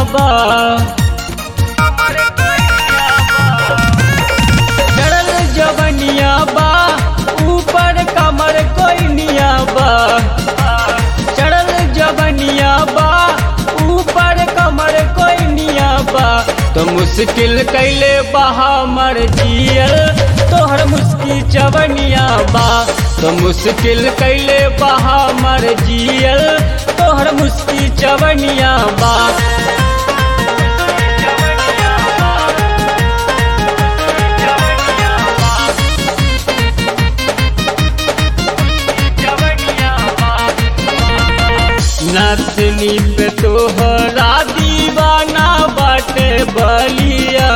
बा चढ़ल जवनिया बा ऊपर कमर कोइनिया बा चढ़ल जवनिया बा ऊपर कमर कोइनिया बा तो मुश्किल कैले बहा मर जियल तोहर मुस्की चवनिया बा तो मुश्किल कैले बहा मर जियल तोहर मुस्की चवनिया बा नथनी पे तोहरा दीवाना बाटे बलिया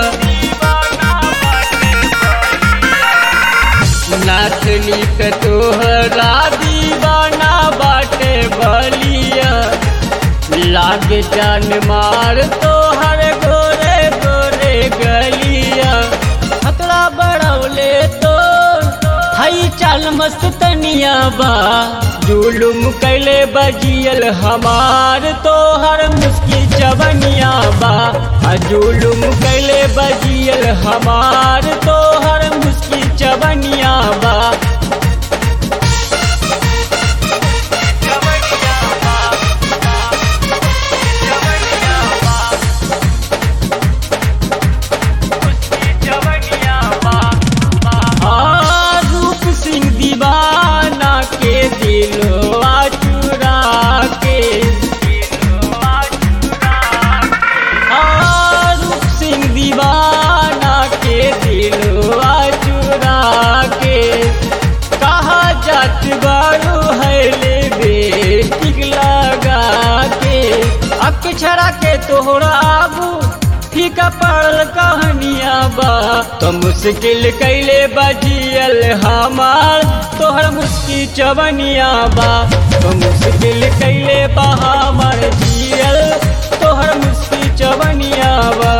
नथनी पे तोहरा दीवाना बाटे बलिया लागे जान मार तोहर गोरे गोरे गलिया खतरा बढ़ौले तो हई चाल मस्त तनिया बा जुलुम कैले बजियल हमार तोहर मुस्की चवनिया बा आ जुलुम कैले बजियल हमार तोहर मुस्की चवनिया बा आ, रूप सिंह दीवाना के दिलवा चुरा के आ, रूप सिंह दीवाना के दिलवा चुरा के कहा जात बारू है ले बेटिक लगा के अक्षरा के तोहरा आबू फीका पड़ल कहानिया बा तो मुश्किल कैले बजियल हमार तोहर मुस्की चवनिया बा तो मुश्किल कैले बा हमार जियल तोहर मुस्की चवनिया बा